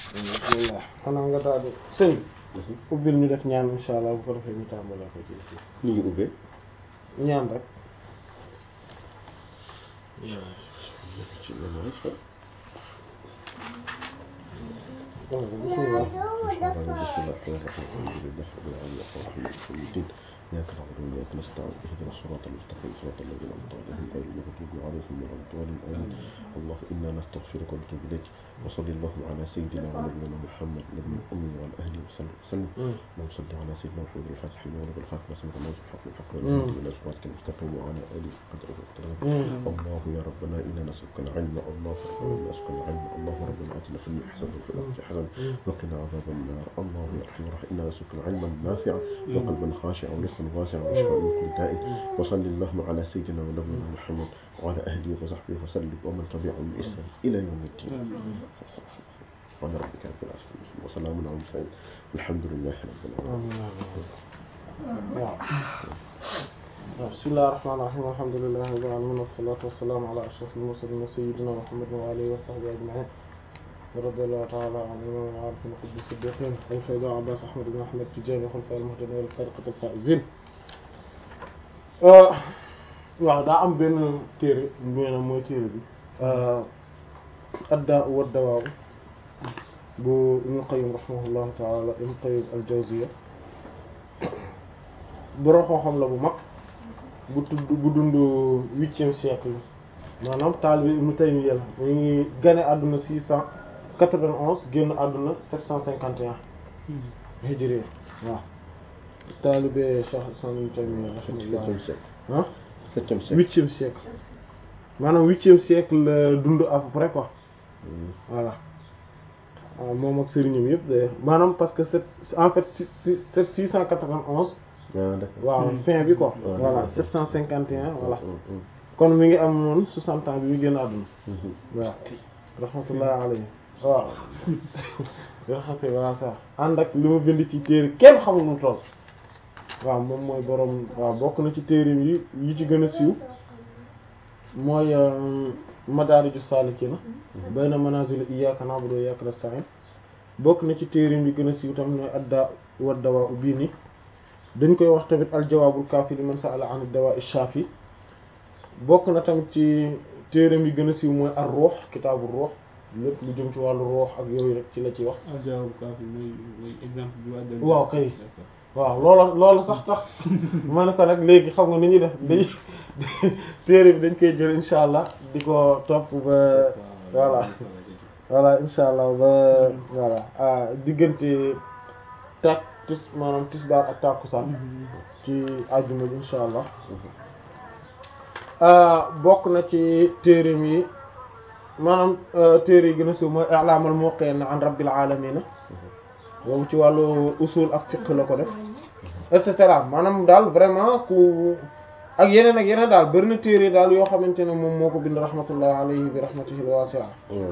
bismillah xanaa nga daal di sëñ ubbil ñu def ñaan insha allah bu ko defee ñu tàmbalee ko ci ni ñu ubbee ñaan rek ci ménage fa bismillah إياك نعبد وإياك نستعين اهدنا الصراط المستقيم صراط الذين أنعمت عليهم غير المغضوب عليهم ولا الضالين آمين الله إنا نستغفرك ونتوب إليك وصل اللهم على سيدنا ونبينا محمد نبي الأمي وعلى أهله وسلم وسلم اللهم صل على سيدنا محمد الفاتح لما ولد الخاتم وسلم الله الحق والحق والهدي إلى صراطك المستقيم وعلى آله قدر وقدر الله يا ربنا إنا نسألك العلم الله ربنا نسألك العلم الله ربنا آتنا في الدنيا حسنة وفي الآخرة حسنة وقنا عذاب النار الله يا أرحم الراحمين إنا نسألك علما نافعا وقلبا خاشعا ورزقا واسعا وشفاء من كل داء وصل اللهم على سيدنا ونبينا محمد وعلى أهله وصحبه وسلم ومن تبعهم بإحسان إلى يوم الدين سبحان ربك رب العزة عما يصفون وسلام على المرسلين الحمد لله رب العالمين waaw bismillahir rahmanir rahim alhamdulillahi rabbil alamin wassalatu wassalamu ala ashrafil mursalin sayyidina muhammadin wa alihi wa sahbihi ajma'in ورضي الله تعالى عن الإمام العارف القدس الصديقين الفيضاء عباس أحمد بن أحمد التجاني وخلفاء المهتدين والفرقة الفائزين waaw daa am benn téere maanaam mooy téere bi addaa wa dawaa bu Ibn Qayyim rahimahullahu taala Ibn Qayyim al-Jawziyya borom xam-xam la bu mag bu tudd bu dund huitième siècle maanaam taalibe Ibn Taymiyya la mu ngi gane àdduna six cent quatre-vingt-onze génn àdduna sept cent cinquante et un hijri waaw taalibe Cheikh Islam Ibn Taymiyya septième siècle ah septième siècle huitième siècle maanaam huitième siècle la dund à peu près quoi voilà waaw moom ak sëriñam yëpp d'ailleurs maanaam parce que c'est en fait c'est six cent quatre-vingt-onze ah d'accord waaw fin bi quoi voilà sept cent cinquante et un voilà kon mi ngi am noonu soixante ans bi mu génn àdduna waaw rahmatullahi alayhi waaw yoo xam ne voilà ça ànd ak li mu bind ci téere kenn xamul nu toll waaw moom mooy borom waaw bokk na ci téere yi yi ci gën a siiw mooy madaariju saalikiina bayna manaazil iyyaaka na'budu wa iyyaaka nasta'iin bokk na ci téere yi gën a siiw tamit mooy addaa wa dawaa bii nii dañ koy wax tamit aljawaabul kaafi liman sa'ala an ad-dawaa'i shaafi bokk na tamit ci téereem yi gën a siiw mooy ar-ruux kitaabu ruux lépp lu jëm ci wàllu ruux ak yooyu rek ci la ci wax. aljawaabul kaafi mooy mooy exemple bi waa waaw kay waaw loolu loolu sax tax ma ne ko nag léegi xam nga ni ñuy def dañuy téere bi dañ koy jël insha allah di ko topp ba voilà voilà insha allah ba voilà ah diggante tak tis maanaam tisbaar ak takkusaan ci àjjuma bi insha allah bokk na ci téereem yi maanaam téere yi gën a siiw mooy i'laamal muwaqqi'ina an rabbil aalamiina boobu ci wàllu usul ak fiqh la ko def et cetera maanaam daal vraiment ku ak yeneen ak yeneen daal bari na téere daal yoo xamante ne moom moo ko bind rahmatullahi alayhi bi rahmatihi al-wasi'a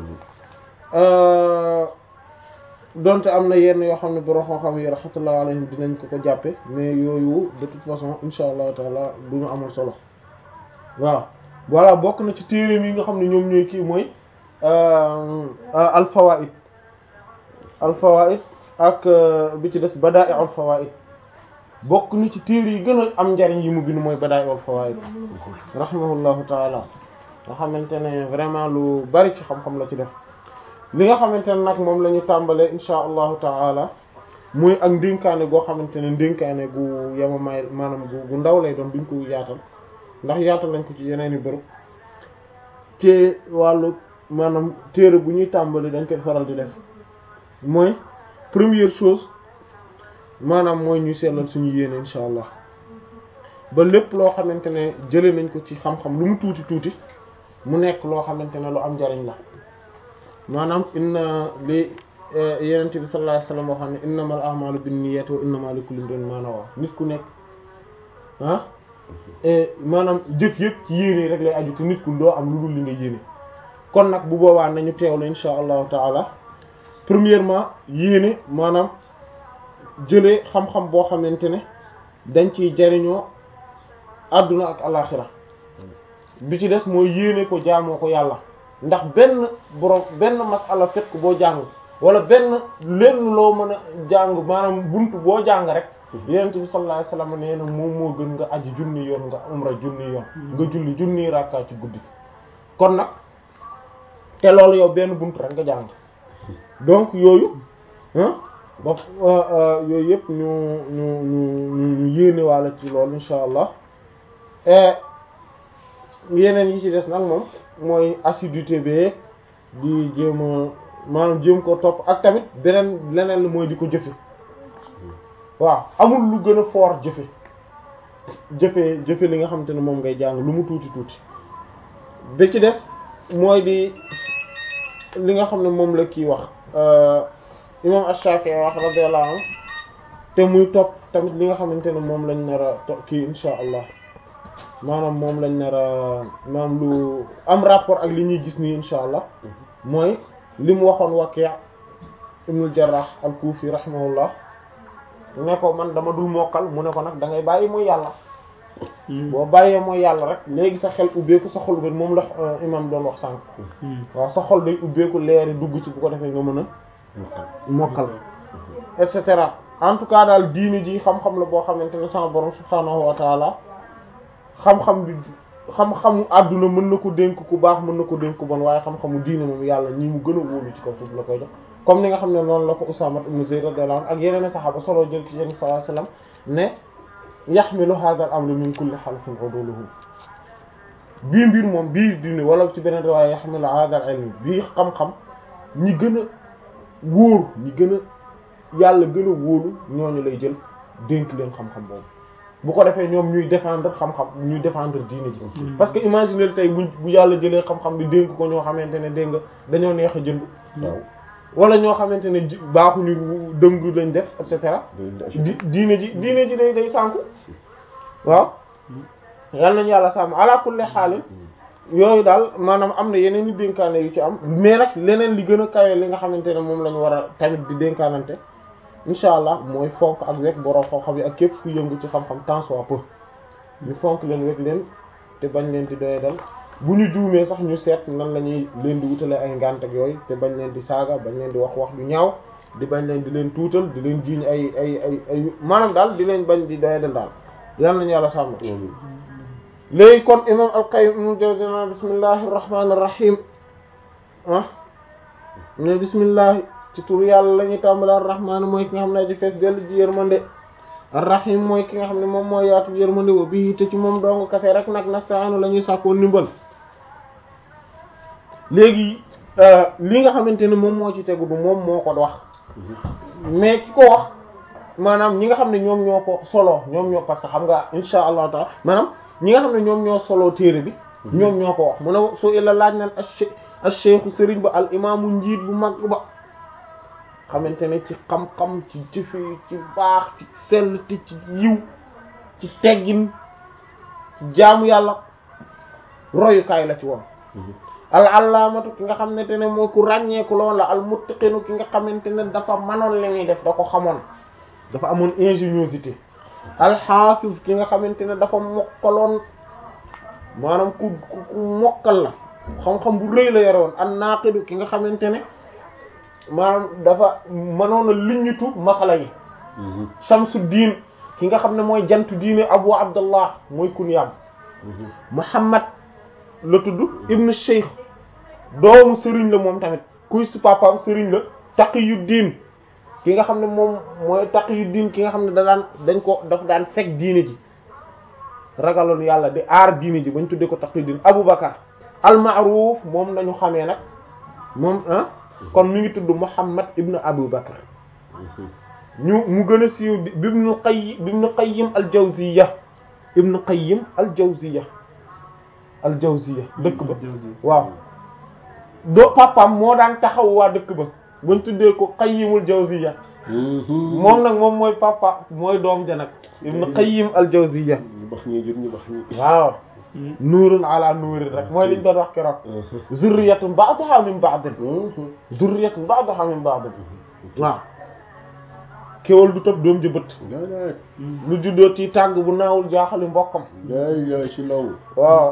donte am na yenn yoo xam ne borom xam-xam yi rahmatullahi alayhim dinañ ko ko jàppe mais yooyu de toute façon insha allahu taala du ñu amul solo waaw voilà bokk na ci téere yi nga xam ne ñoom ñooy kii mooy al-fawaid al-fawaid ak bi ci des bada'i'ul fawaid bokk ni ci téere yi gën a am njariñ yi mu bind mooy bada'i'ul fawaid rahimahullahu taala nga xamante ne vraiment lu bari ci xam-xam la ci def li nga xamante ne nag moom la ñu tàmbalee insha allahu taala muy ak ndénkaane goo xamante ne ndénkaane gu yemamaay maanaam gu gu ndaw lay doon duñ ko yaatal ndax yaatal lañ ko ci yeneen i bërëb te wàllu maanaam téere bu ñuy tàmbali dañ koy faral di def mooy première chose maanaam mooy ñu sellal suñu yéene insha allah ba lépp loo xamante ne jële nañ ko ci xam-xam lu mu tuuti tuuti mu nekk loo xamante ne lu am njariñ la maanaam inna li yenente bi sallallahu alayhi wasallam waxam ne innamal a'malu binniyati wa innamal likulli imrin ma nawa nit ku nekk ah maanaam jëf yëpp ci yéene rek lay aju te nit ku doo am lu dul li nga yéene kon nag bu boobaa nañu teewlu insha allahu taala premièrement yéene maanaam jëlee xam-xam boo xamante ne dañ ciy jariñoo àdduna ak alaxira bi ci des mooy yéene ko jaamoo ko yàlla ndax benn borom benn masala fekk boo jàng wala benn lenn loo mën a jàng maanaam buntu boo jàng rek yonent bi sallallahu alayhi wasallam nee na moom moo gën nga aji junni yoon nga umra junni yoon nga julli junni rakka ci guddi kon nag te loolu yow benn buntu rek nga jàng donc yooyu ah ba yooyu yëpp ñu ñu ñu ñu yéene walla ci loolu insha allah yeneen yi ci des nag moom mooy assiduité bee di jéem a maanaam jéem ko topp ak tamit beneen leneen la mooy di ko jëfe waaw amul lu gën a fort jëfe jëfe jëfe li nga xamante ne moom ngay jàng lu mu tuuti tuuti bi ci des mooy di li nga xam ne moom la kii wax imam Ash-Shafi'i wax radiyallahu anhu te muy topp tamit li nga xamante ne moom lañ nar a to kii insha allah maanaam moom lañ nar a maanaam lu am rapport ak li ñuy gis nii insha allah mooy li mu waxoon Waki' ibnul Jarrah al-Kufi rahimahullah ne ko man dama dul mokkal mu ne ko nag da ngay bàyyi mooy yàlla boo bàyyee mooy yàlla rek léegi sa xel ubbeeku sa xol ubbeeku moom la imam doon wax sànq waaw sa xol day ubbeeku leeri dugg ci bu ko defee nga mën a mokkal et cetera en tout cas daal diini ji xam-xam la boo xamante ne sama borom subhaanahu wa taala xam-xam bi xam-xamu àdduna mën na ko dénk ku baax mën na ko dénk ku bon waaye xam-xamu diini moom yàlla ñi mu gën a wóolu ci kaw suuf la koy jox comme ni nga xam ne noonu la ko Usaama ibn Zayd radiyallahu anhu ak yeneen saxaaba solo jël ci yéen sallallahu alayhi wasallam ne yaxmilu hadha al-amru min kulli xalfin uduluhu bii mbir moom bii diine wala ci beneen riwaaya yaxmilu hadha al-ilm bii xam-xam ñi gën a wóor ñi gën a yàlla gën a wóolu ñooñu lay jël dénk leen xam-xam boobu bu ko defee ñoom ñuy défendre xam-xam ñuy défendre diine ji parce que imaginer tey bu bu yàlla jëlee xam-xam bi dénk ko ñoo xamante ne dégg nga dañoo neex a jënd waaw wala ñoo xamante ne baaxuñu dëng lañ def et cetera di diine ji diine ji day day sànku waaw yal nañu yàlla sàmm ala kulli xaalin yooyu daal maanaam am na yeneen i dénkaane yu ci am mais nag leneen li gën a kawe li nga xamante ne moom la ñu war a tamit di dénkaanante incha allah mooy fonk ak wekk borom xam-xam yi ak képp ku yëngu ci xam-xam tant soit peu ñu fonk leen wekk leen te bañ leen di doye dal bu ñu juumee sax ñu seet nan la ñuy leen di wutale ay ngànt ak yooyu te bañ leen di saaga bañ leen di wax wax du ñaaw di bañ leen di leen tuutal di leen jiiñ ay ay ay ay maanaam daal di leen bañ di doye dal daal yal nañu yàlla sàmm léegi kon imam al-Qayyim ibn Jawziyya bismillahir rahmanir rahim ah ne bismillah ci tur yàlla la ñuy tàmbale ar-rahman mooy ki nga xam ne aji fees dellu ji yërmande ar-rahim mooy ki nga xam ne moom mooy yaatu yërmande wa bii te ci moom dong kase rek nag nasta'inu la ñuy sàkkoo ndimbal léegi li nga xamante ne moom moo ci tegu du moom moo ko wax mais ki ko wax maanaam ñi nga xam ne ñoom ñoo ko solo ñoom ñoo parce que xam nga insha allahu taala maanaam ñi nga xam ne ñoom ñoo solo téere bi ñoom ñoo ko wax mu ne su illa laaj nan ash-shaykhu sëriñ ba al imaamu njiit bu mag ba xamante ne ci xam-xam ci jëfe ci baax ci sell ti ci yiw ci teggin ci jaamu yàlla royukaay la ci woon al allaamatu ki nga xamante ne moo ku ràññeeku loolu la al muttaqinu ki nga xamante ne dafa manoon li muy def da ko xamoon dafa amoon ingéniosité al xaafiz ki nga xamante ne dafa mokkaloon maanaam ku ku mokkal la xam-xam bu rëy la yore woon an naaqidu ki nga xamante ne maanaam dafa mënoon a liññitu masala yi shamsu diin ki nga xam ne mooy jantu diine abu abdallah mooy kunyaam muhammad la tudd ibnu cheikh doomu sëriñ la moom tamit kuy su papaam sëriñ la taqiyuddin ki nga xam ne moom mooy taqiyuddin ki nga xam ne da daan dañ ko daf daan fekk diine ji ragaloon yàlla di aar diine ji bañ tuddee ko taqiyuddin abu bakar al ma'ruf moom nañu xamee nag moom ah kon mi ngi tudd muhammad ibnu abu bakar ñu mu gën a siiw bi ibnu qayyim bi ibnu qayyim al jawziya ibnu qayyim al jawziya al jawziya dëkk ba waaw do papam moo daan taxaw waa dëkk ba bañ tuddee ko qayyimul jawziya moom nag moom mooy papa mooy doom ja nag ibnu qayyim al jawziya ñu bax ñi jur ñu bax ñi waaw nuurun ala nuurin rek mooy liñ doon wax keroog zurriyatun ba'daha min ba'din zurriyatun ba'daha min ba'din waaw kéwal du tëb doom ji bët daanaka lu juddoo ci tàgg bu naawul jaaxali mbokkam yaay yaay ci law waaw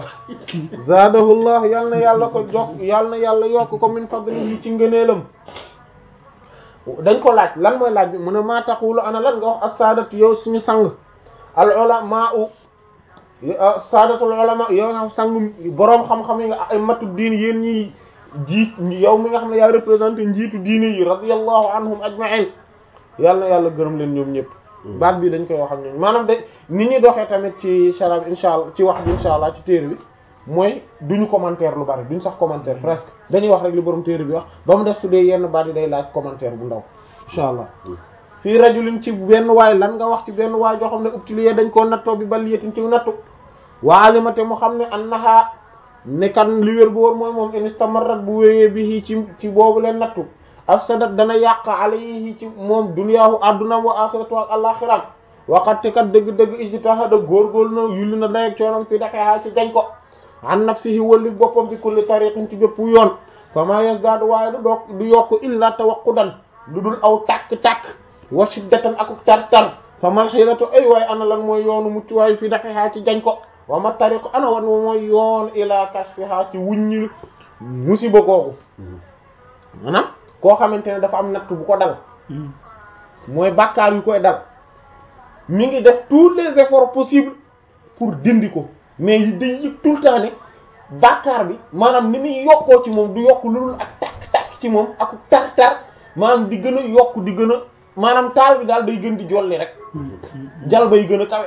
zaadahullah yal na yàlla ko jokk yal na yàlla yokk ko min fadlihi ci ngëneelam dañ ko laaj lan mooy laaj bi mu ne maa taqulu ana lan nga wax as-saadatu yow suñu sang al ulama u saadatul ulama yow nga sang boroom xam-xam yi nga ay matu diin yéen ñi jiit yow mi nga xam ne yaa représenté njiitu diine yi radiyallahu anhum ajma'in yàlla na yàlla gërëm leen ñoom ñëpp baat bi dañ koy wax ak ñoom maanaam de ni ñuy doxee tamit ci sharab insha allah ci wax bi insha allah ci téere bi mooy duñu commentaire lu bari duñu sax commentaire presque dañuy wax rek li borom téere bi wax ba mu def su dee yenn baat yi day laaj commentaire bu ndaw insha allah fii rajulin ci benn waay lan nga wax ci benn waay joo xam ne ubtiliyee dañ koo nattoo bi baliyatin ci nattu waalimate mu xam ne annaha ne kan li wér bu wóor mooy moom instamarrat bu wéyee bi ci ci boobu leen nattu afsadat dana yàq alayhi ci moom duniyaahu addunam wa axiratu ak alaxiram waxatte kat dëgg-dëgg ijtahada góorgóorlu na yulli na dayeeg coonam fi daxeexaa ci jañ ko an nafsihi wallif boppam bi kulli tariqin ci bépp yoon fama yasdaadu waaye du doog du yokk illa tawaqqudan lu dul aw tàkk-tàkk wa shiddatan akuk tar-tar fa mal xiratu ay waay ana lan mooy yoonu mucc waay fi daxeexaa ci jañ ko wa ma tariqu ana wan mooy yoon ila kashfiha ci wuññi musiba googu maanaam koo xamante ne dafa am natt bu ko dal mooy bàkkaar yu koy dal mi ngi def tous les efforts possibles pour dindi ko mais yi day yëg tout le temps ne bàkkaar bi maanaam ni muy yokkoo ci moom du yokk lu dul ak takk-takk ci moom ak tar-tar maanaam di gën a yokk di gën a maanaam taal bi daal day gën di jolli rek jal bay gën a kawe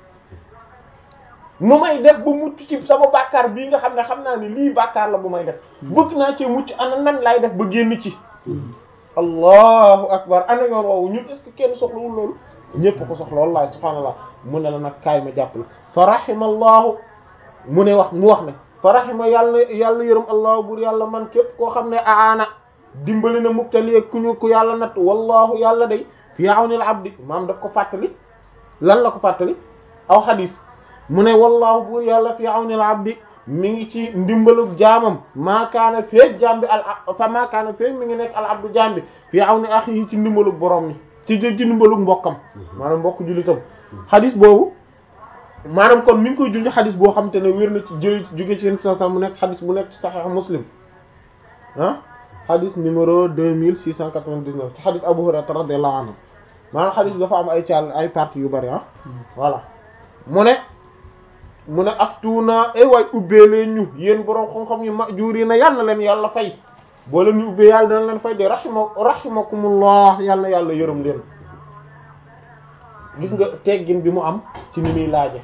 nu may def ba mucc ci sama bàkkaar bii nga xam ne xam naa ne lii bàkkaar la bu may def bëgg naa ci mucc ana nan laay def ba génn ci allahu akbar ana yoon woowu ñun est-ce que kenn soxlawul loolu ñépp ko soxla wallahi subhaanallah mu ne la nag kaay ma jàpp la fa rahima allahu mu ne wax mu wax ne fa rahima yàlla yàlla yërëm allahu bur yàlla man képp koo xam ne aana dimbali na mubtali ku ñu ku yàlla natt wallahu yàlla day fi awnil abdi maam daf ko fàttali lan la ko fàttali aw xadis mu ne wallahu bur yàlla fi awnil abdi mi ngi ci ndimbalu jaamam maakaana feeg jaam bi al fa maakaana feeg mi ngi nekk al abdu jaam bi fi awni akhihi ci ndimbalu borom ni ci ci ndimbalu mbokkam maanaam mbokk jullitam xadis boobu maanaam kon mi ngi koy junj xadis boo xam te ne wér na ci jël jóge ci yenn sa mu nekk xadis bu nekk ci Sahih Muslim ah xadis numéro deux mille six cent quatre-vingt-dix-neuf ci xadis Abu Hurayra radiyallahu anhu maanaam xadis bi dafa am ay caal ay parties yu bari ah voilà mu ne mu ne aftuuna ay waay ubbee leen ñu yéen boroom xam-xam yu majuuri na yal na leen yàlla fay boo leen ñu ubbee yàlla dana leen fay de rahima rahimakumullah yal na yàlla yërëm leen gis nga teggin bi mu am ci ni muy laaje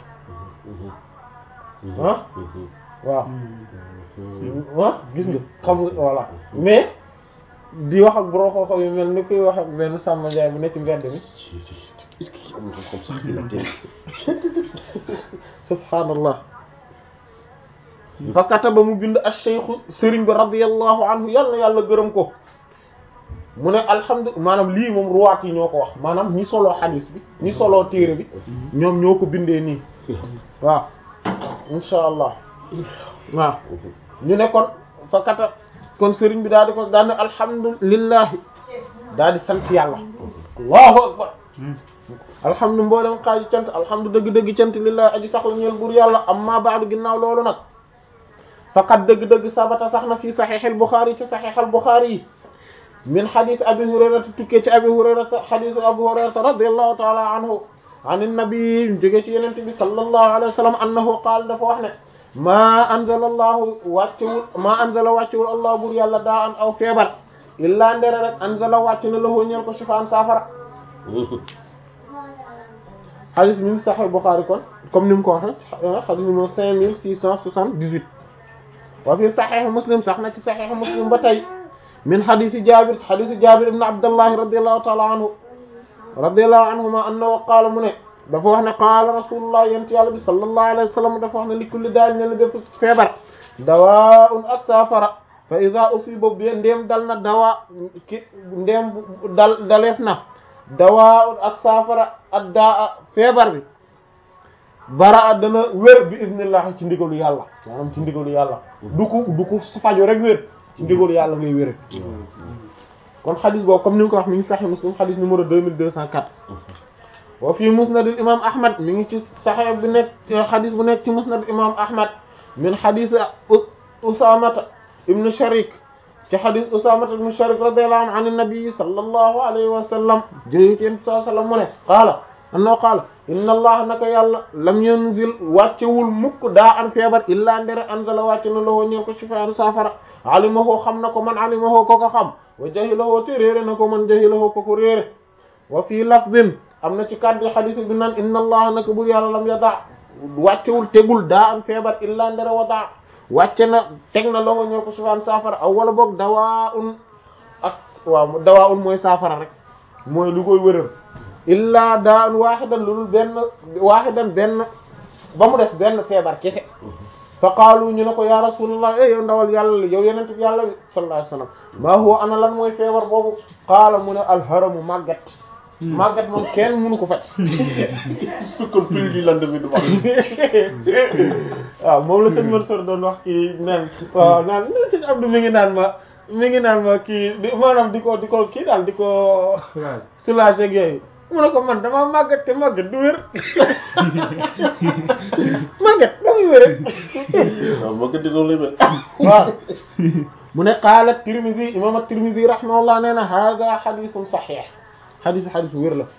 ah waaw ah gis nga xam nga voilà mais di wax ak boroom xam-xam yu mel ni koy wax ak benn Samba Ndiaye bu ne ci mbedd mi est-ce que am nga xam sax dina teel subhaanallah fa kataba mu bind ash-shaykh sëriñ bi radiyallahu anhu yàlla yàlla gërëm ko mu ne alhamdulilah maanaam lii moom ruwaat yi ñoo ko wax maanaam ñi soloo xadiis bi ñi soloo téere bi ñoom ñoo ko bindee nii waaw insha allah waaw ñu ne kon fa kata kon sëriñ bi daal di ko daal ne alhamdulillahi daal di sant yàlla allahu akbar alhamdu mboolem xaaji cant alhamdu dëgg-dëgg cant lillahi aji sax la ñeel buur yàlla amma ba'du ginnaaw loolu nag faqad dëgg-dëgg sabata sax na fii saxiixil Buxaari ci saxiixal Buxaari yi min xadis abi hurayrata tukkee ci abi hurayrata xadisu abu hurayrata radiyallahu taala anhu an nabi jógee ci yenente bi sallallahu alayhi wa sallam annahu qaal dafa wax ne maa anzala allahu wàccewul maa anzala wàccewul allah buur yàlla daa an aw feebar illaa ndere rek anzala wàcc na lahu ñeel ko shifaan saafara xadis bi mu saxee Buxaari kon comme ni mu ko waxee xadis numéro cinq mille six cent soixante-dix-huit wa fi saxiix Muslim sax na ci saxiix Muslim ba tey min xadisi Jaabir xadisi Jaabir ibn Abdallah radiyallahu ta'ala anhu radiyallahu anhuma annahu qaala mu ne dafa wax ne qaala rasulullah yent yàlla bi sallallahu alayhi wa sallam dafa wax ne li kulli daal ne la def feebar dawaa'un ak saafara fa iza usiba bi ndéem dal na dawaa ki ndéem dal daleef na dawaa'un ak saafara ak daa feebar bi bara dana wér bi iznillah ci ndigalu yàlla maanaam ci ndigalu yàlla du ko du ko fajo rek wér ci ndigalu yàlla ngay wére kon xadis boobu comme ni nga ko wax mi ngi Sahih Muslim xadis numéro 2204 wa fii musnad imam ahmad mi ngi ci Sahih bi nekk xadis bu nekk ci musnad imam ahmad min xadis usamata ibnu sharik ci xadis Usaama ibn Sharik radiyallahu anhu an nabi sallallahu alayhi wa sallam jëlee ci yéen sallallahu alayhi wa sallam mu ne qaala annoo qaala inna allah naka yàlla lam yanzil wàccewul mukk daa an feebar illaa ndere anzala wàcce na lawoo ñeel ko shifaan saafara alimahoo xam na ko man alimahoo ko ko xam wa jahilahoo te réere na ko man jahilahoo ko ko réere wa fii lafzin am na ci kàddu xadis bi naan inna allah naka bur yàlla lam yada wàccewul tegul daa an feebar illaa ndere wadaa wàcce na teg na lawoo ñeel ko shifaan saafara aw wala boog dawaa un ak waaw dawaa un mooy saafara rek mooy lu koy wëral illaa daan waaxidan lu dul benn waaxidan benn ba mu def benn feebar kese fa qaalu ñu ne ko ya rasulullah eh yow ndawal yàlla yow yenent bi yàlla bi sallallahu alayhi wasallam maa huwa ana lan mooy feebar boobu qaala mu ne alharamu màggat màggat moom kenn mënu ko faj kon prix du lendemain du wax waaw moom la sëñ Mansour doon wax kii naan waaw naan ne sëñ Abdou mi ngi naan ma mi ngi naan ma kii di maanaam di ko di ko kii daal di ko soulager ak yooyu mu ne ko man dama màggat te màggat du wér màggat ba muy wér waaw moo ko di noonu lay mel waaw mu ne qaala Tirmidhi imam at-Tirmidhi rahimahullah nee na hada xadisun saxiix xadisu xadis wér la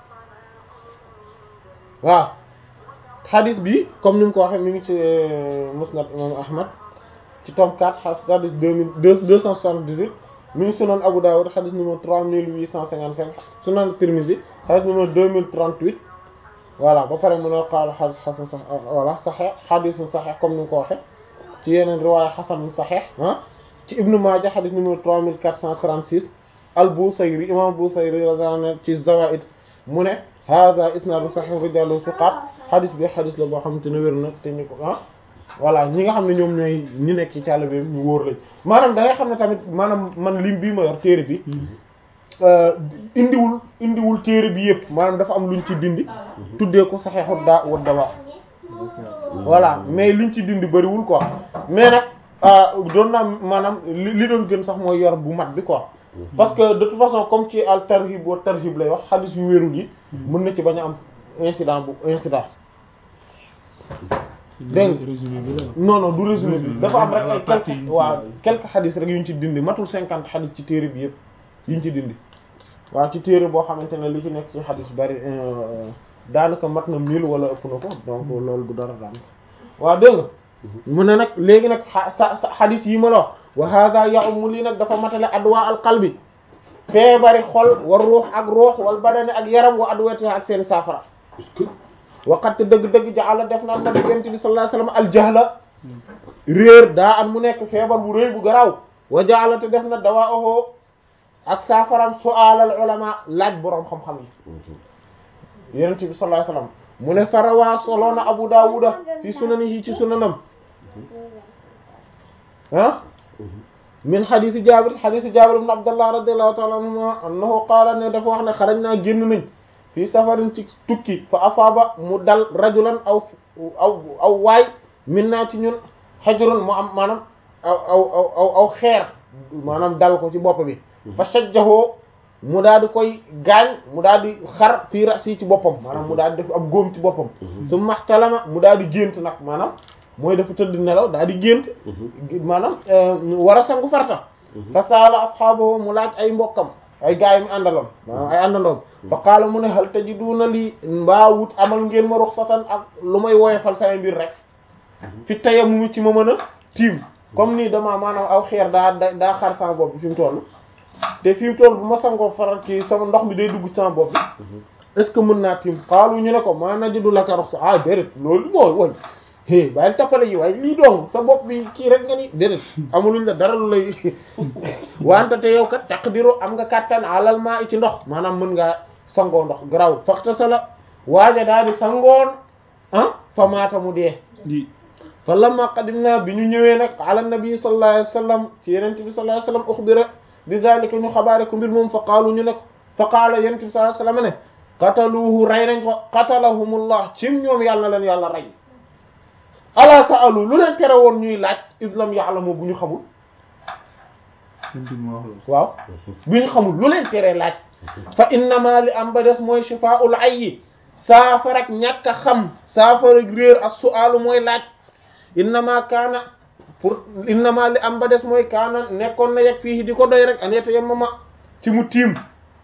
waaw xadis bi comme ni mu ko waxee mi ngi ci musnad imam Ahmad ci tome 4 xadis deux mille deux deux cent soixante-dix-huit mi ngi sunan Abu Dawud xadis numéro trois mille huit cent cinquante-cinq sunan Tirmidhi xadis numéro deux mille trente-huit voilà ba pare mu ne qaala xadis xasan sax voilà saxiix xadisu saxiix comme ni mu ko waxee ci yeneen riwaaya xasan saxiix ah ci Ibnu Maaja xadis numéro trois mille quatre cent trente-six al-Busayri imam Busayri radiyallahu ci Zawaid mu ne hada isnaadu sahih rijalu thiqat xadis bi xadis la boo xamante ne wér na te ñu ko ah voilà ñi nga xam ne ñoom ñooy ñi nekk ci càll bi ñu wóor lañ maanaam da ngay xam ne tamit maanaam man lim bii ma yor téere bi indiwul indiwul téere bi yëpp maanaam dafa am luñ ci dindi tuddee ko saxiixu daa wa dawa voilà mais liñ ci dindi bëriwul quoi mais nag doon naa maanaam li li doon gën sax mooy yor bu mat bi quoi parce que de toute façon comme ci al tarhib wa tarhib lay wax xadis yu wérul yi mën na ci bañ a am incident bu incident dégg résumé bi la non non du résumé bi dafa am rek ay quelques waaw quelques xadis rek yu ñu ci dindi matul cinquante xadis ci téere bi yëpp yu ñu ci dindi waaw ci téere boo xamante ne li ci nekk ci xadis bari daanaka mat na mille wala ëpp na ko donc loolu du dara daanaka waaw dégg nga mu ne nag léegi nag xa sa sa xadis yi ma la wax wa hada ya'um lii nag dafa matale adwa al qalbi feebari xol war ruux ak ruux wal badani ak yaram wa adwati ak seen saafara waqat dëgg-dëgg jaala def na nabi yonent bi sallallahu alayhi wasallam al jahla réer daa am mu nekk feebar bu rëy bu garaaw wa jaala te def na dawaahu ak saafaram su'aalal ulama laaj boroom xam-xam yi yonent bi sallallahu alayhi wasallam mu ne farawaa soloona abu daawuda fi sunanihi ci sunanam ah min xadiisi jaabir xadiisi jaabir ibn abdullah radiyallahu ta'ala anhuma annahu qaala ne dafa wax ne xaraj naa génn nañ fii safarin ci tukki fa afaaba mu dal rajulan aw aw aw waay min naa ci ñun xajrun mu am maanaam aw aw aw aw aw xeer maanaam dal ko ci bopp bi fa sajjahoo mu daal di koy gaañ mu daal di xar fii rasi ci boppam maanaam mu daal di def ab góom ci boppam su maxtalama mu daal di gént nag maanaam mooy dafa tëdd nelaw daal di gént maanaam war a sangu farta fa saala asxaabahu mu laaj ay mbokkam ay gaay mi àndaloon maanaam ay àndandoom fa qaala mu ne hal tajiduna lii mbaa wut amal ngeen ma ruxsatan ak lu may woyofal say mbir rek fi tayammum ci ma mën a tiim comme nii dama maanaam aw xeer daa daa xar sama bopp bi fi mu toll te fi mu toll bu ma sangoo faral ci sama ndox mi day dugg ci sama bopp bi est ce que mën naa tiim xaalu ñu ne ko maa najidu laka ruxsa ah déedéet loolu mooy woy é bàyyil tappale yi waaye lii doom sa bopp bi kii rek nga ni déedéet amuluñ la dara lu lay wante te yow kat taqdiru am nga kàttan alal maa i ci ndox maanaam mën ngaa sangoo ndox garaw faxta sa la waaja daal di sangoon ah fa maata mu dee fa lamma qadimna bi ñu ñëwee nag ala nabi sallallahu alayhi wasallam ci yenente bi sallallahu alayhi wasallam ukhbira bi zalika ñu xabaare ko mbir moom fa qaalu ñu ne ko fa qaala yenente bi sallallahu alayhi wasallam ne qataluhu rey nañ ko qatalahumullah cim ñoom yàlla na leen yàlla rey ala sa'alu lu leen tere woon ñuy laaj islam ya'lamu bu ñu xamul waaw bu ñu xamul lu leen tere laaj fa innama li am ba des mooy shifaa'ul ayyi saafara ak ñàkk a xam saafara ak réer ak su'aalu mooy laaj innama kaana pour innama li am ba des mooy kaana nekkoon na yegg fii di ko doy rek an yeta yemmama ci mu tiim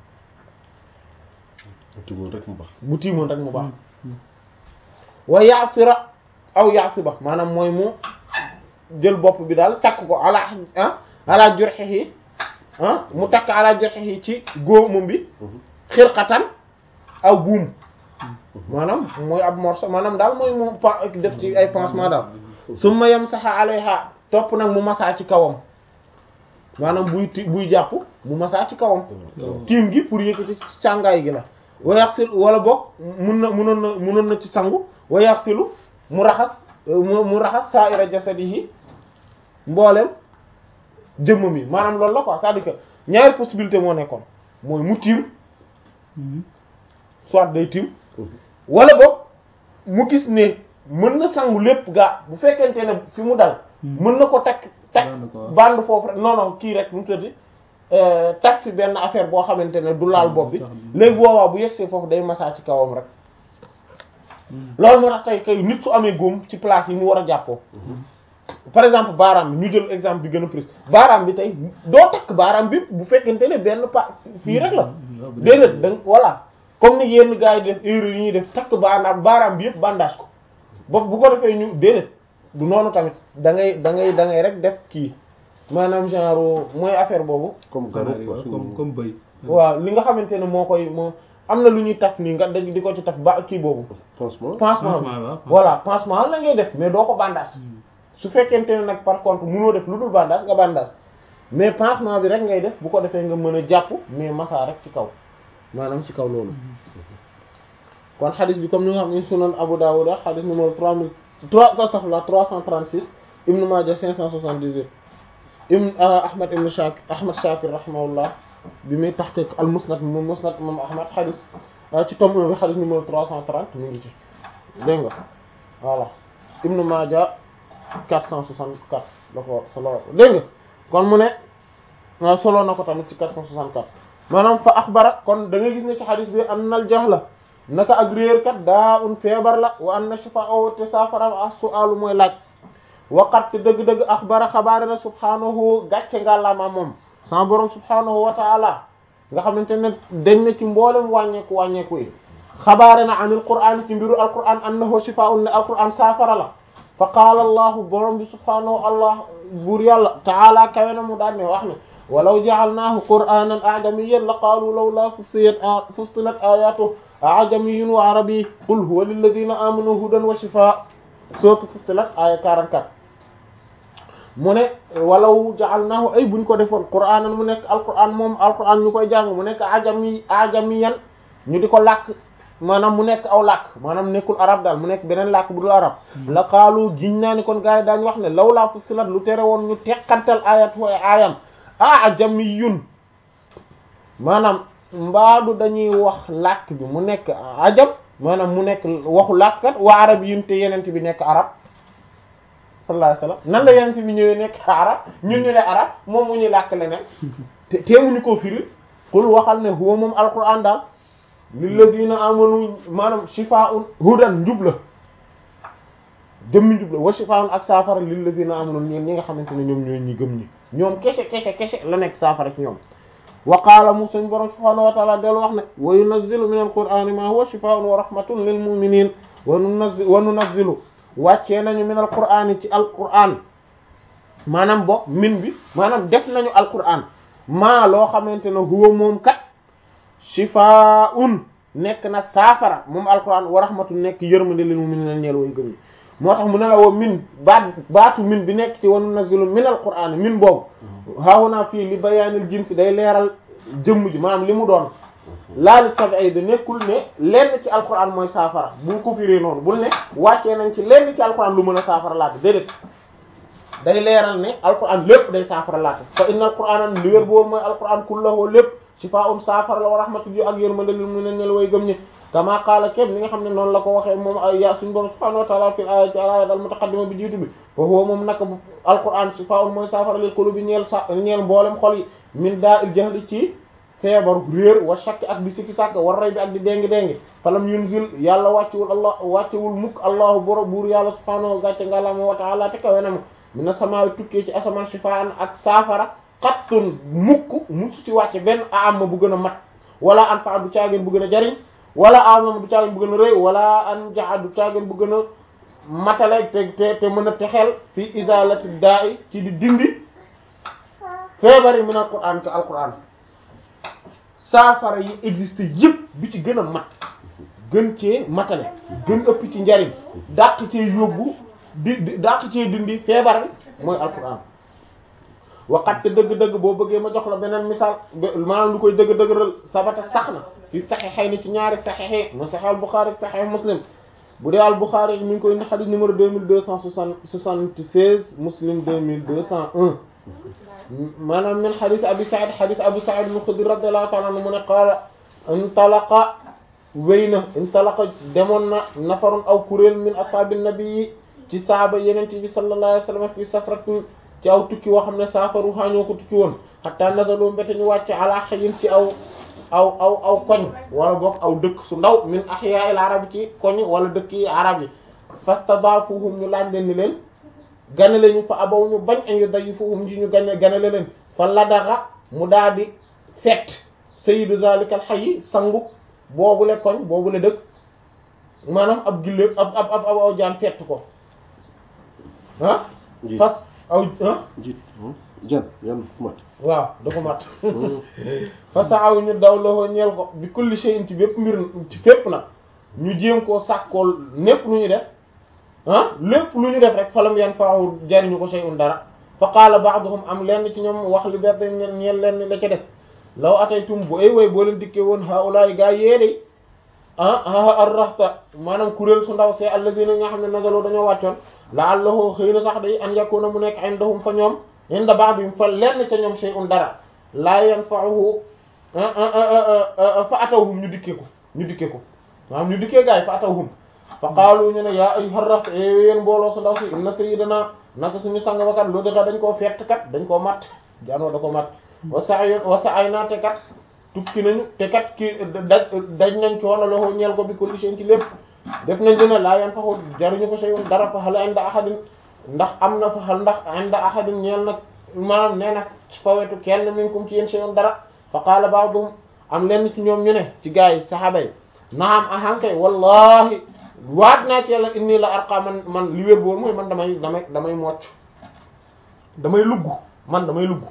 timoon rek mu baax bu tiimoon rek mu baax wa yaasira aw yaasiba maanaam mooy mu jël bopp bi daal takk ko ala ah ala jurhihi ah mu takk ala jurhihi ci góomam bi xirqatan aw buum maanaam mooy ab morceau maanaam daal mooy mu pa def ci ay pansement daal summa yamsaha alayha topp nag mu masaa ci kawam maanaam buy ti buy jàpp mu masaa ci kawam tiim gi pour yëkkati càngaay gi la wa yaxsil wala boog mun na munoon na munoon na ci sangu wa yaxsilu mu raxas mu mu raxas sa'ira jasadihi mboolem jëmm mi maanaam loolu la quoi c'est-à-dire que ñaari possibilité moo nekkoon mooy mu tiim soit day tiim wala boog mu gis ne mën na sangu lépp gaa bu fekkente ne fi mu dal mën na ko takk takk Band ko. bande foofu rek non non kii rek mu tëddi takk fi benn affaire boo xamante ne du laal bopp bi léegi boobaa bu yegsee foofu day masaa ci kawam rek loolu moo tax tey kay nit su amee góom ci place yi mu war a jàppoo par exemple baaraam bi ñu jël exemple bi gën a prise baaraam bi tey doo takk baaraam bi bu fekkente ne benn pa fii rek la déedéet da voilà comme ni yenn gars yi def erreur yi ñuy def takk baaraam baaraam bi yëpp bandage ko ba bu ko defee ñu déedéet du noonu tamit da ngay da ngay da ngay rek def kii maanaam genre mooy affaire boobu comme garab quoi comme comme bëy waaw li nga xamante ne moo koy moo am na lu ñuy taf nii nga dañ di ko ci taf ba kii boobu pansement pansement Pansement, waaw. bi voilà pansement la ngay def mais doo ko bandage su fekkente ne nag par contre mënoo def lu dul bandage nga bandage mais pansement bi rek ngay def bu ko defee nga mën a jàpp mais massa rek ci kaw maanaam ci kaw loolu kon xadis bi comme ni nga xam ne sunan Abu Dawud xadis numéro trois mille trois astaghfirullah trois cent trente-six Ibn Majah cinq cent soixante-dix-huit Ibn Ahmad Ibn Shakir Ahmad Shakir rahimahullah bi muy tahqiq al musnad moom musnad moom Ahmad xadis ci tome bi xadis numéro trois cent trente mu ngi ci dégg nga voilà Ibn Majah 464 la ko solo dégg nga kon mu ne waaw solo na ko tamit ci 464 maanaam fa axbara kon da ngay gis ne ci xadis bi an al jahla naka ak réer kat daa un feebar la wa anna shifa'u te saafara ak su'alu mooy laaj waqat te dëgg-dëgg axbara xabaare na subhanahu gàcce ngàllaama moom sama borom subhanahu wa ta'ala nga xamante ne dañ na ci mboolem wàññeeku wàññeeku yi xabaare na anil qur'an ci mbiru alquran annahu shifa'un ne alquran saafara la fa qaala allahu borom bi subhaanahu allah buur yàlla taala kawe na mu daan ne wax ne walaw ja'alnaahu qur'aanan a'jamiyyan la qaalu lawlaa fussilat fussilat aayaatuhu a'jamiyyun wa arabiyyun qul huwa lilladhiina aamanuu hudan wa shifaa' sourate Fussilat aaya 44 mu ne walaw ja'alnaahu ay buñ ko defoon qur'aanan mu nekk alqur'aan moom alqur'aan ñu koy jàng mu nekk ajami ajamiyan ñu di ko làkk maanaam mu nekk aw làkk maanaam nekkul arab daal mu nekk beneen làkk bu dul arab la qaalu giñ naa ni kon gars yi daañu wax ne lawlaa fussilat lu tere woon ñu teqantal ayatu ay aayam ajamiyun maanaam mbaadu dañuy wax làkk bi mu nekk ajam maanaam mu nekk waxu làkkat wa arab yun te yenent bi nekk arab sallallahu alayhi wasallam nan la yenent bi ñëwee nekk arab ñun ñu ne arab moom mu ñuy làkk leneen te teemuñu koo firi qul waxal ne huwa moom alquran daal lilladina amanu maanaam shifaa'un hudan njub la jëmmi njub la wa shifaa'un ak saafara lilladina amanu ñeen ñi nga xamante ne ñoom ñooy ñi gëm ñi ñoom kese kese kese la nekk saafara ci ñoom wa qaala mu suñ borom subhaanahu wa ta'ala del wax ne wa yunazzilu min alqur'ani ma huwa shifaa'un wa rahmatun lil mu'minin wa nunazzilu wa nunazzilu wàccee nañu min alqur'ani ci alqur'an maanaam bo min bi maanaam def nañu alqur'an maa loo xamante ne huwa moom kat shifaa'un nekk na saafara moom alqur'an wa rahmatun nekk yërmande lil mu'minina ñeel way gëm ñi moo tax mu ne la woo min baat baatu min bi nekk ci wa nunazzilu min alqur'ani min boobu haahunaa fii li bayaanil jinsi day leeral jëmm ji maanaam li mu doon laali tabi'i da nekkul ne lenn ci alquran mooy saafara bul ko firee noonu bul ne wàccee nañ ci lenn ci alquran lu mën a saafara laata déedéet day leeral ne alquran lépp day saafara laata fa inna alquran li wér boobu mooy alquran kullahu lépp shifaa'un saafara la wa rahmatu ji ak yërmande lil mu'minin way gëm ñi kama qaala képp ni nga xam ne noonu la ko waxee moom ay ya suñu borom subhanahu wa ta'ala fi aya ci ayat al mutaqaddima bi jiitu bi fa huwa moom naka alquran shifaa'un mooy saafara lil qulubi ñeel sa ñeel mboolem xol yi min daa il jahli ci feebaru réer wa shakk ak di sikki sàkk war ray bi ak di déngi déngi falam yunzil yàlla wàccewul allah wàccewul mukk allahu boro buur yàlla subhanahu gàcce ngàllama wa ta'ala te kawe na mu mina samaawi tukkee ci asamaan shifaan ak saafara xattun mukk musu ci wàcce benn amma bu gën a mat wala an fa du caageen bu gën a jariñ wala amam du caageen bu gën a rëy wala an jaa du caageen bu gën a matale te te te mën a texeel fi izalati da'i ci di dindi feebari min alquran ka alquran saafara yi existe yëpp bi ci gën a mat gën cee matale gën ëpp ci njariñ dàq cee yóbbu di di dàq cee dindi feebar bi mooy alquran waxat te dëgg-dëgg boo bëggee ma jox la beneen misaal maanaam lu koy dëgg-dëggal sabata sax na fi saxiixay ni ci ñaari saxiix mu saxiix al Buxaari ak saxiix Muslim bu dee al Buxaari mi ngi koy indi xadis numéro deux mille deux cent soixante-seize Muslim deux mille deux cent un maanaam min xadis Abi Saïd xadis Abu Saïd al-Xudri radiyallahu ta'ala anhu mu ne qaala intalaqa wéy na intalaqa demoon na nafarun aw kuréel min ashaabi nabi ci saaba yenente bi sallallahu alayhi wa sallam fi safratin ci aw tukki woo xam ne saafaru xaañoo ko tukki woon xataa nazalu mbete ñu wàcc ala xayin ci aw aw aw aw koñ wala boog aw dëkk su ndaw min ahyaa'il arabi ci koñ wala dëkk yi arab yi fastadaafuhum ñu laaj leen ni leen ganale ñu fa abaw ñu bañ an yudayifuhum ci ñu gane ganale leen fa ladaxa mu daal di fett sayyidu zalikal hayy sangu boobule koñ boobule dëkk maanaam ab gilléeb ab ab ab aw jaan fett ko ah fas aw ah jiit jan yan mat waaw da ko mat fa sa aw ñu daw loxo ñeel ko bi kulli shay'in ci bépp mbir ci fépp nag ñu jéem koo sàkkool népp lu ñu def ah lépp lu ñu def rek falam yan faawu jariñu ko shay'un dara fa qaala ba'duhum am lenn ci ñoom wax li berde ñeel lenn la ca des law ataytum bu ay way boo leen dikkee woon haulaay gaa yéedey ah ah arrahta maanaam kuréel su ndaw see alladina nga xam ne nazalo dañoo wàccoon la'allahu xëy na sax day an yakuna mu nekk indahum fa ñoom inda ba'dihim fa lenn ca ñoom shay'un dara la yanfa'uhu fa atawhum ñu dikkee ko ñu dikkee ko maanaam ñu dikkee gaay fa atawhum fa qaalu ñu ne yaa ayyuhar raht yéen mbooloo su ndaw si inna sayyidana naka suñu sang ba kat lu dëxa dañ koo fett kat dañ koo matt jaanoo da ko matt wa sa'y wa sa'ayna te kat tukki nañu te kat ki daj daj nañ coono loxo ñeel ko bi kulli shay'in ci lépp def nañ dina laa yan faxu jaruñu ko shay'un dara fa hal inda ahadin ndax am na fa hal ndax inda ahadin ñeel nag maanaam nee nag fa wetu kenn minkum ci yéen shay'un dara fa qaala ba'dhum am lenn ci ñoom ñu ne ci gaa yi saxaaba yi naam ahankay wallahi waat naa ci yàlla inni la arqa man man li wér boor mooy man damay damay damay mocc damay lugg man damay lugg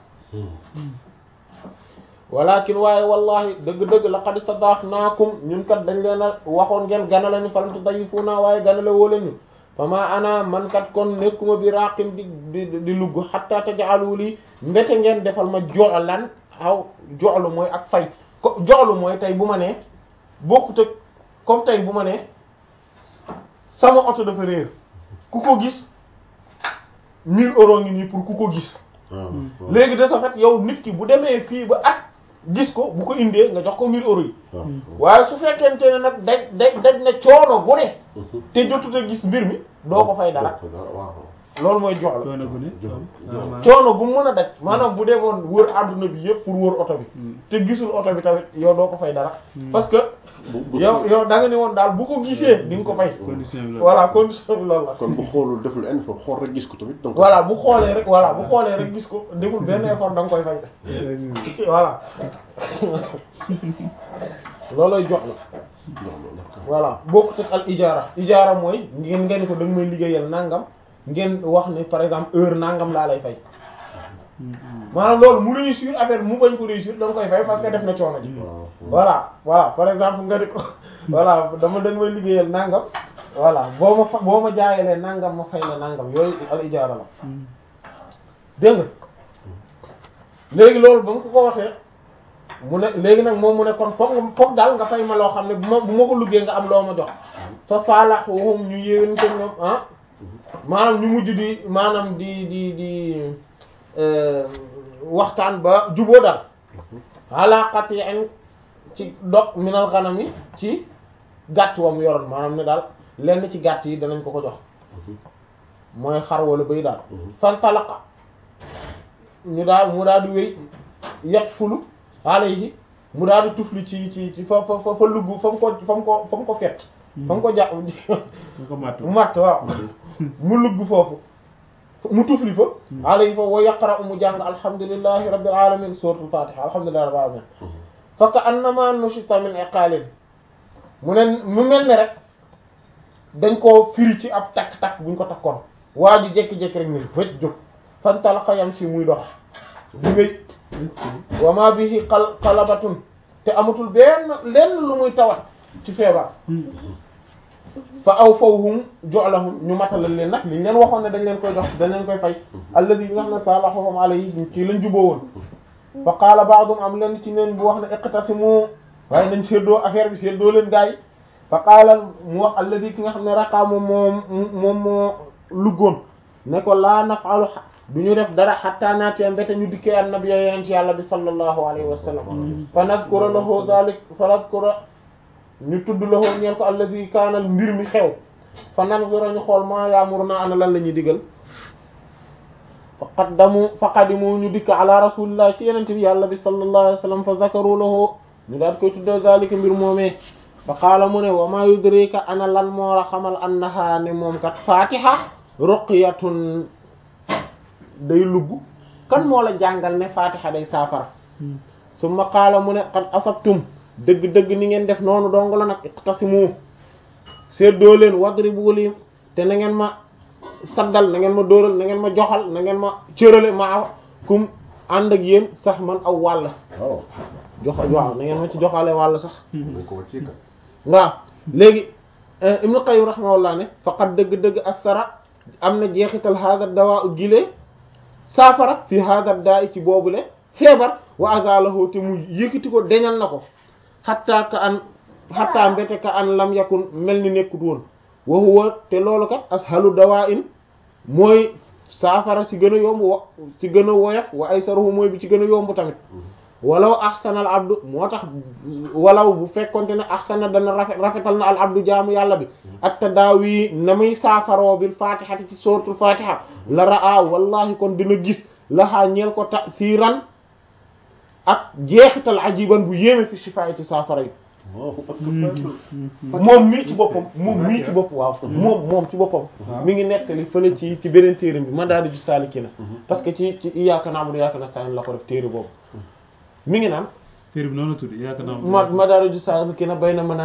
walakin waaye wallahi dëgg-dëgg laqad istadafnaakum ñun kat dañ leen a waxoon ngeen gana lañu falam tudayifuna waaye gana la woo leen ñu fa ma ana man kat kon nekkuma bi raqim di di di lugg hatta taj'alu li mbete ngeen defal ma joxlan aw joxlu mooy ak fay ko joxlu mooy tey bu ma nee bokkut ak comme tey bu ma nee sama oto dafa réer ku ko gis 1000 euros ngi nii pour ku ko gis léegi de ce fait yow nit ki bu demee fii ba at gis ko bu ko indee nga jox ko 1000 euros yi waaye su fekkente ne nag daj daj daj na coono gu ne te jotut a gis mbir mi doo ko fay dara loolu mooy jox la coono bu ne coono bu mën a daj maanaam bu demoon wër àdduna bi yëpp pour wër oto bi te gisul oto bi tamit yow doo ko fay dara parce que yow yow da nga ne woon daal bu ko gisee di nga ko fay condition bi la voilà condition bi loolu la kon bu xoolul deful benn effort xool rek gis ko tamit donc voilà bu xoolee rek voilà bu xoolee rek gis ko deful benn effort da nga koy fay voilà loolooy jox la voilà bokkut ak al ijaara ijaara mooy ngeen ngeen ko da nga may liggéeyal nangam ngeen wax ne par exemple heure nangam laa lay fay maanaam loolu mu réussir affaire mu bañ ko réussir da nga koy fay parce que def na coono ji voilà voilà par exemple nga di ko voilà dama da nga may liggéeyal nangam voilà boo ma fa boo ma jaayalee nangam ma fay la nangam yooyu al ijaara la dégg nga léegi loolu ba mu ko ko waxee mu ne léegi nag moom mu ne kon foog nga foog daal nga fay ma loo xam ne bu ma bu ma ko liggéey nga am loo ma jox fa saalahuhum ñu yéwén ko ñoom ah maanaam ñu mujj di maanaam di di di waxtaan ba juboo daal alaqat yi an ci dog minal xanam yi ci gàtt wa mu yoroon maanaam ne daal lenn ci gàtt yi danañ ko ko jox mooy xar wala bëy daal fan talaqa ñu daal mu daal di wéy yet fulu alayhi mu daal di tufli ci ci ci fa fa fa lugg fa mu ko fa mu ko fa mu ko fett fa mu ko jàpp nga ko màtt mu matt waaw mu lugg foofu mu tufli fa alayhi fa wa yaqra'u mu jàng alhamdulillahi rabbil alamin suratul fatiha alhamdulillahi rabbil alamin fa ka annama nushita min iqalin mu ne mu mel ne rek dañ koo firi ci ab takk-takk buñ ko takkoon waa ji jékki-jékki rek ne fëj jóg fantalaqa yamshi muy dox di wéy wa ma bihi qal qalabatun te amatul benn lenn lu muy tawat ci feebar fa aw fawhum joxlahum ñu matalal leen nag liñ leen waxoon ne dañ leen koy jox dañ leen koy fay alladi yi nga xam ne salahum alayhi ci lañ juboo woon fa qaala ba'dum am leen ci neen bu wax ne iqtasimu waaye nañ séddoo affaire bi séddoo leen gaay fa qaala mu wax alladi ki nga xam ne raqaa moom moo moom moo luggoon ne ko laa naf'alu du ñu def dara hatta naatiya mbete ñu dikkee annabi yonent yàlla bi sallallahu alayhi wa sallam fa nazkura lahu dhalik fa nazkura ñu tudd lahu ñeel ko alladi kaanal mbir mi xew fa nanzura ñu xool maa yaamuruna ana lan la ñuy digal fa qaddamu fa qadimu ñu dikk ala rasulillah ci yonent bi yàlla bi sallallahu alayhi wa sallam fa zakaru lahu ñu daal koy tuddee zalika mbir moomee fa qaala mu ne wa ma yudrika ana lan moo la xamal annaha ne moom kat fatiha ruqyatun day lugg kan moo la jàngal ne fatiha day saafara summa qaala mu ne qad asabtum dëgg-dëgg ni ngeen def noonu dong la nag iqtasimu seddoo leen wadribu li te na ngeen ma saddal na ngeen ma dóoral na ngeen ma joxal na ngeen ma cërale ma kum ànd ak yéen sax man aw wàll waaw joxal waaw na ngeen ma ci joxale wàll sax dañ ko wàccee ka waaw léegi ibnu qayyim rahimahullah ne faqat dëgg-dëgg asara am na jeexital hada dawaa u gilee saafara fi hada daa i ci boobule feebar wa azalahu te mu yëkkati ko deñal na ko xatta ka an xatta mbete ka an lam yakun mel ni nekkut woon wa huwa te loolu kat ashalu dawaa in mooy saafara ci gën a yomb wa ci gën a woyof wa aysaruhu mooy bi ci gën a yomb tamit walaw ahsana al abdu moo tax walaw bu fekkonte ne ahsana dana rafet rafetal na al abdu jaamu yàlla bi at tadaawi na muy saafaroo bil fatihati ci suratul fatiha la raa wallahi kon dina gis laxaa ñeel ko ta'siran ak jeexital ajiban bu yéeme fi shifaay ci saafara yi Allahu akbar moom mii ci boppam moom mii ci boppam waaw moom moom ci boppam mi ngi nettali fële ci ci beneen téere bi Madaariju Saalikiina parce que ci ci Iyyaaka na'budu wa iyyaaka nasta'iin la ko def téere boobu mi ngi naan téere bi noonu la tudd yaakaar naa ma Madaariju Saalikiina bayna